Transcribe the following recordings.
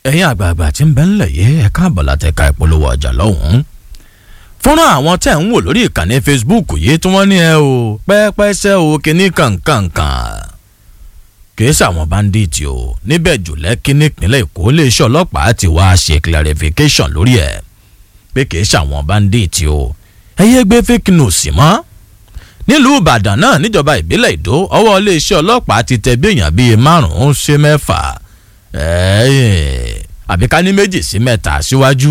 ẹ̀yin àgbààgbà tí ń bẹ ńlẹ̀ yìí ẹ káàbọ̀ látẹ̀ka ìpolówó ọjà lọ́hùn-ún fọ́nrán àwọn tẹ̀ ń wò lórí ìkànnì Facebook yìí tí wọ́n ní ẹ o pẹ́ẹ́pẹ́sẹ́ o kínní kàǹkàǹkàn kìí ṣàwọn báńdíìtì o níbẹ̀ jùlẹ̀ kínní ìpínlẹ̀ Èkó iléeṣẹ́ ọlọ́pàá ti wá ṣe clarification lórí ẹ̀ pé kìí ṣàwọn báńdíìtì o ẹ yé gbé fake news mọ́ nílùú Ìbàdàn náà níjọba ìbílẹ̀ Ìdó ọwọ́ iléeṣẹ́ ọlọ́pàá ti tẹ bí èèyàn bíi márùn-ún ṣe mẹ́fà àbí ká ní méjì sí mẹ́ta síwájú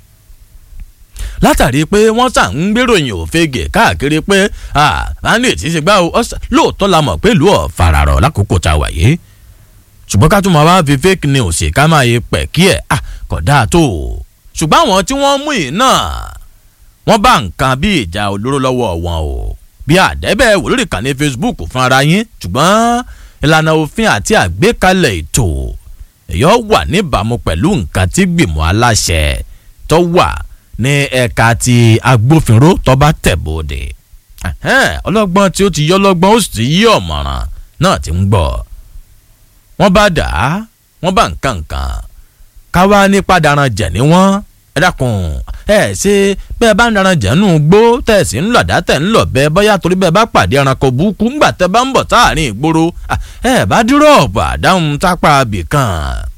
látàrí pé wọ́n sà ń gbéròyìn òfegè káàkiri pé bandit ti ṣe gbá o lóòótọ́ la mọ̀ pé ìlú ọ̀ fararọ̀ lákòókò tá a wà yìí ṣùgbọ́n ká tún máa wá fi fake news ká máa yẹ pẹ̀ kí ẹ̀ kò dáa tó o ṣùgbọ́n àwọn tí wọ́n mú yìí náà wọ́n bá nǹkan bí ìjà olóró lọ́wọ́ wọn o bí àdẹ́bẹ̀ wò lórí ìkànnì Facebook fún ara yín ṣùgbọ́n ìlànà òfin àti àgbékalẹ̀ ètò èyọ́ wà níbàámu pẹ̀lú nǹkan tí gbìmọ̀ aláṣẹ tó wà ní ẹ̀ka ti agbófinró tó bá tẹ̀ bóde ọlọ́gbọ́n tí ó ti yọ ọlọ́gbọ́n ó sì ti yí ọ̀mọ̀ràn náà ti ń gbọ́ wọ́n bá dà á wọ́n bá nǹkan nǹkan káwá ní pàdánù jẹ̀ ní wọ́n ẹ dákun ẹ ṣe bẹ́ẹ̀ bá ń daran jẹ̀nu gbó tẹ̀sí ń lọ̀dá tẹ̀ ń lọ̀ bẹ́ẹ̀ bọ́yá torí bẹ́ẹ̀ bá pàdé ẹranko burúkú ńgbà tẹ́ bá ń bọ̀ sáàrin ìgboro ẹ bá dúrọ̀pù àdáhùn sápá abìkan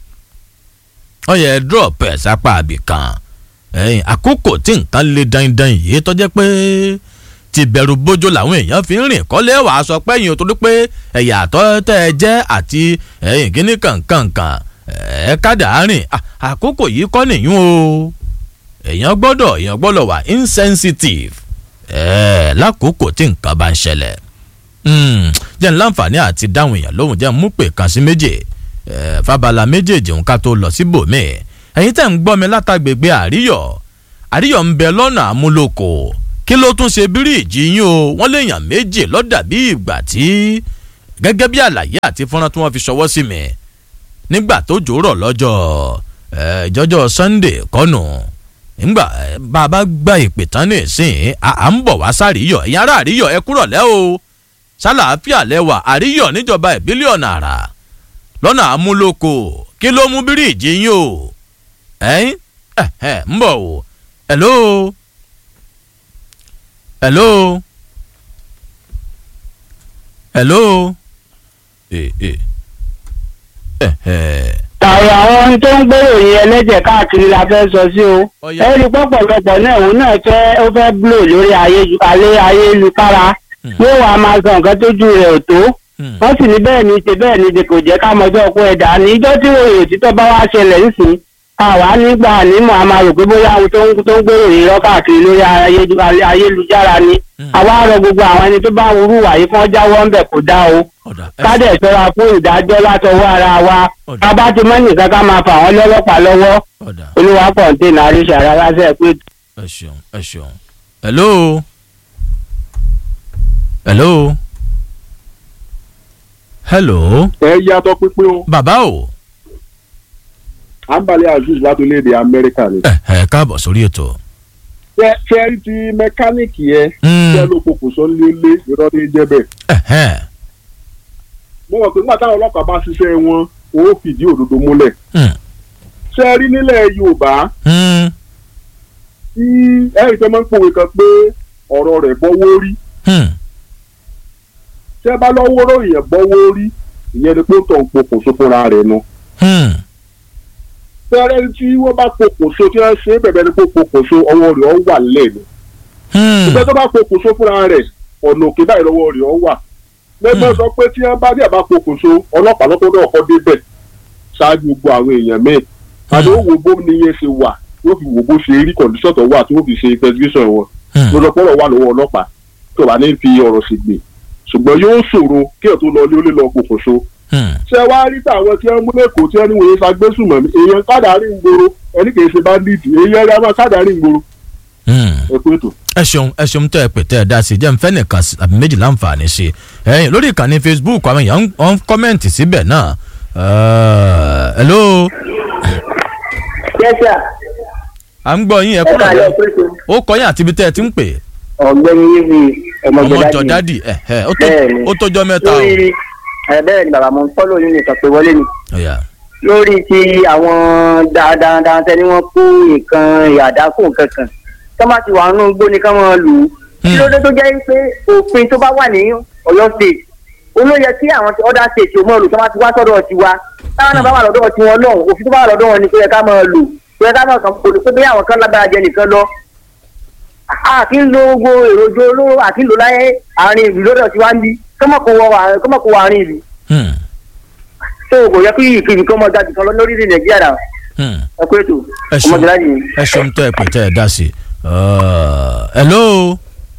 ọyẹ dúrọ̀pù ẹ̀ sápá abìkan ẹ̀yìn àkókò tí nǹkan lè dandan yìí tó jẹ́ pé ti bẹ̀rù bójó làwọn èèyàn fi ń rìn kọ́lé wàá sọ pé ẹ̀yìn torí pé ẹ̀yà àtọ́ tẹ́ ẹ jẹ́ àti ẹ̀yìn kíní kankankan ẹ̀ kádà rìn àkókò yìí kọ́ nìyún o èèyàn gbọ́dọ̀ èèyàn gbọ́dọ̀ wà insensitive ẹ̀ lákòókò tí nǹkan bá ń ṣẹlẹ̀ jẹ́ ń láǹfààní àti dáhùn èèyàn lóhùn jẹ́ ń mú pè kan sí méje fábala méjèèjì òun ká tó lọ síbòmíì ẹ̀yin tẹ́ ń gbọ́ mi látàgbègbè àríyọ̀ àríyọ̀ ń bẹ lọ́nà àmúlòkò kí ló tún ṣe bíríìjì yín o wọ́n léèyàn méjì lọ́dà bí ìgbà tí gẹ́gẹ́ bí àlàyé àti fọ́nrán tí wọ́n fi ṣọwọ́ sí mi nígbà tó jòrọ̀ lọ́jọ́ ìjọ́jọ́ Sunday kọ́nù nígbà bàbá gba ìpè tán ní ìsìn à ń bọ̀ wá sáríyọ̀ ẹ̀yin ará àríyọ̀ ẹ kúrọ̀ lẹ́ o sálàáfíà lẹ́wà àríyọ̀ níjọba ìbílẹ̀ ọ̀nà àrà lọ́nà àmúlòkò kí ló mú bíríìjì yín o ẹ̀yin ẹ̀ ń bọ̀ o hello hello hello eh eh eh eh tàwọn àwọn tó ń gbèrò yẹn ẹlẹ́jẹ̀ káàkiri la fẹ́ sọ sí o Ọya. ẹ rí pọ̀pọ̀lọpọ̀ náà òun náà fẹ́ ó fẹ́ blò lórí ayélu- alẹ́ ayélukára yóò wá máa sọ nǹkan tójú rẹ̀ ò tó Hmm. wọ́n sì ní bẹ́ẹ̀ ni ṣe bẹ́ẹ̀ ni kò jẹ́ ká mọjọ́ ọkọ ẹ̀dá níjọ́ tí ròyìn òtítọ́ bá wá ṣẹlẹ̀ nísìnyí àwa nígbà nímọ̀ a máa rò pé bóyá àwọn tó ń tó ń gbèrò yìí lọ káàkiri lórí ayélu- alẹ́ ayélujára ni àwa rọ gbogbo àwọn ẹni tó bá ń wúrú wàyí fún ọjàwọ́ ń bẹ̀ kó dá o ọ̀dà ẹ kádẹ̀ ṣọ́ra fún ìdájọ́ látọwọ́ ara wa Ọ̀dà. bàbá ti mọ́ nìkan ká máa fà wọ́n lọ́lọ́pàá lọ́wọ́ ọ̀dà olúwa kọ̀ǹtẹ́nà àríṣà rárá sẹ́ẹ̀ pé ẹ ṣeun ẹ ṣeun hello hello hello ẹ yàtọ̀ pínpín o bàbá o àǹbálẹ̀ azeez láti orílẹ̀-èdè amẹ́ríkà ni. ẹ ẹ káàbọ̀ sórí ètò. ṣé ṣé ẹ rí ti mẹkáníìkì yẹn Mm. ṣé ló pokùnso lélé irọ́ ní jẹ́ bẹ́ẹ̀. Ẹ̀hẹ́n. mo mọ̀ pé nígbà táwọn ọlọ́pàá bá ṣiṣẹ́ wọn ó fìdí òdodo múlẹ̀. Hmm. ṣé ẹ rí nílẹ̀ yorùbá Hmm. tí ẹ̀rí tó máa ń pòwe kan pé ọ̀rọ̀ rẹ̀ bọ́wọ́ rí Hmm. ṣé ẹ bá lọ́wọ́ ròyìn bọ́wọ́ rí ìyẹn ni pé ó tọ̀ ń pokùnso fúnra rẹ̀ nu. Hmm. fẹ́rẹ́ tí wọ́n bá pokùnso tí wọ́n ṣe é bẹ̀bẹ̀ ni pé pokùnso ọwọ́ rẹ̀ ó wà lẹ́nu. Hmm. ìgbẹ́ tó bá pokùnso fúnra rẹ̀ ọ̀nà òkè báyìí lọ́wọ́ rẹ̀ ọ wà. lẹ́gbẹ́ sọ pé tí wọ́n bá dé àbá pokùnso ọlọ́pàá lọ́tọ́ náà kọ́ débẹ̀ ṣáájú gbogbo àwọn èèyàn míì. àti ó wo bó níye ṣe wà yóò fi wò bó ṣe rí kọ̀ǹdíṣọ̀ tó wà tí wọ́n fi ṣe investigation wọn. Hmm. lọ́dọ̀pọ̀rọ̀ wà lọ́wọ́ ọlọ́pàá tó bá ní fi ọ̀rọ̀ sì gbè. ṣùgbọ́n yóò ṣòro kí ẹ̀ tó lọ ilé ó lè lọ pokùnso. Hmm. ṣé wàá rí táwọn tí wọ́n mú lẹ́kọ̀ọ́ tí wọ́n ní wòye fagbésùmọ̀ èèyàn kádàárín ń gbòòrò ẹni kì í ṣe bandit èèyàn ẹ̀rọ kádàárín ń gbòòrò Hmm. ẹ̀kú ètò. ẹ ṣeun ẹ ṣeun tẹ ẹ pè tẹ ẹ dá sí jẹ́ n fẹ́ nìkan sí- àbí méjì láǹfààní sí ẹ̀yin lórí ìkànnì Facebook àwọn èèyàn ń- wọ́n ń kọ́mẹ̀ǹtì síbẹ̀ náà Eh, hello yẹ́sà à ń gbọ́ yín ẹ ẹ kúrò kàlẹ́ lẹ́ pẹ̀tù ó kọ́ yín àti ibi tẹ́ ẹ ti ń pè ọ̀gbẹ́ni yìí ọmọ jọ ọmọjọ́dá dádì ẹ ẹ ó tó- Bẹ́ẹ̀ni. ó tójọ́ mẹ́ta o lórí ẹ bẹ́ẹ̀ ni bàbá mo ń fọ́lọ́ yín nìkan pé wọlé ni Ọ̀yà. lórí ti àwọn dáadáa tẹni wọn kó nǹkan ìyàdákò kankan tó bá ti wà nínú igbó ni ká máa lù ú kí ló dé tó jẹ́ pé òfin tó bá wà ní Ọ̀yọ́ state olóyè tí àwọn other state ò mọ̀ lò tó bá ti wá sọ́dọ̀ tiwa táwọn náà bá wà lọ́dọ̀ tiwọn náà òfin tó bá wà lọ́dọ̀ wọn ni kó yẹ ká máa lò kó yẹ ká máa kàn kó pé bí àwọn kan lágbára jẹ nìkan lọ àti ń lo gbogbo èròjọ olóró àti ń lò láyé àárín ìlú lọ́dọ̀ tiwa ń bí kọ́mọ̀kó wọ àárín ìlú Hmm. tó kò yẹ kí ìkíni kọ́ mọ́ dájú kan lọ lórí ilẹ̀ nàìjíríà náà Hmm. ẹ kó ètò ẹ ṣeun ọmọdé láti ẹ ṣeun tẹ ẹ pè tẹ ẹ dá sí i. Uh, hello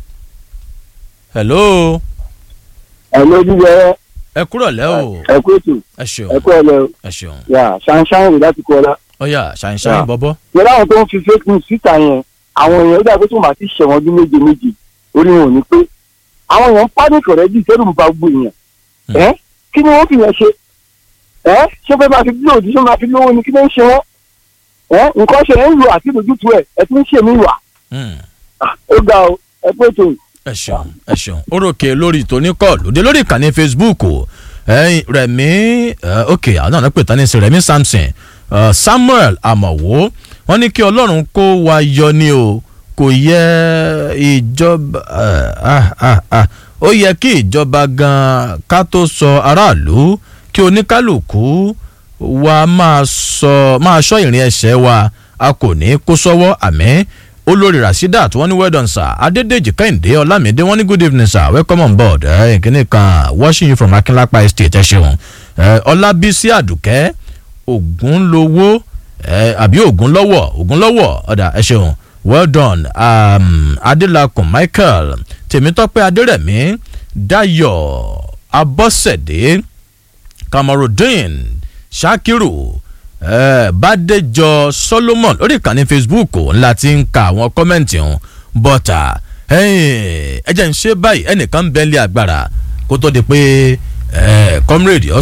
hello ẹ lójú yẹ ẹ kúrọ̀ lẹ́ o ẹ kó ètò ẹ ṣeun ẹ kó ẹ lẹ ẹ ṣeun yà ṣáńṣáń rè láti kọ ọlá. ọyà ṣàǹṣàǹ Yeah. bọ́bọ́. yẹlẹ àwọn tó ń fi fake news síta yẹn àwọn èèyàn ó dàgbé tó máa ti ṣẹ̀wọ̀n ọdún méje méje orí wọn ò ní pé àwọn èèyàn ń panic already ìṣẹ́rù ń ba gbogbo èèyàn Hmm. ẹ kí ni wọ́n fi yẹn ṣe ẹ ṣé fẹ́ máa fi bí òdì ṣé máa fi lówó ni kí ló ń ṣe wọ́n ẹ nǹkan ṣe ń lo àti ìdójútu ẹ ẹ ti ń ṣe mí wà Hmm. ó ga o ẹ pé tó ẹ ṣeun ẹ ṣeun ó ròkè lórí tòní kọ́ọ̀lù dé lórí ìkànnì facebook o ẹyin rẹmi ẹ, ok àwọn náà pè tán ní sí rẹmi samson ẹ, samuel amọ̀wó wọ́n ní kí ọlọ́run kó wa yọ ni o kò yẹ ìjọba ẹ, ah, ah, ah. ó yẹ kí ìjọba gan ká tó sọ aráàlú kí oníkálukú wa máa sọ máa sọ ìrìn ẹsẹ̀ wa a kò ní kó sọ́wọ́ àmín olórí rasheedat wọ́n ní well done sir adédèjì kẹ́hìndé ọlámídé wọ́n ní good evening sir welcome on board ẹ ìkíní kan watching you from akínlápá estate ẹ ṣeun ẹ ọlábísí àdùkẹ́ ògúnlówó ẹ àbí ògúnlọ́wọ̀ ògúnlọ́wọ̀ ọ̀dà ẹ ṣeun well done um, adélakùn michael tèmítọ́pẹ́ adérẹ̀mí dayọ̀ abọ́sẹ̀dé kamarudin shakiru eh, bàdéjọ solomon lórí ìkànnì facebook ńlá ti ń ka àwọn kọ́mẹ̀ntì ọ̀hún bọ́tà ẹ jẹ́ ń ṣe báyìí ẹnìkan ń bẹ́ńlẹ̀ agbára kó tó di pé eh, comrade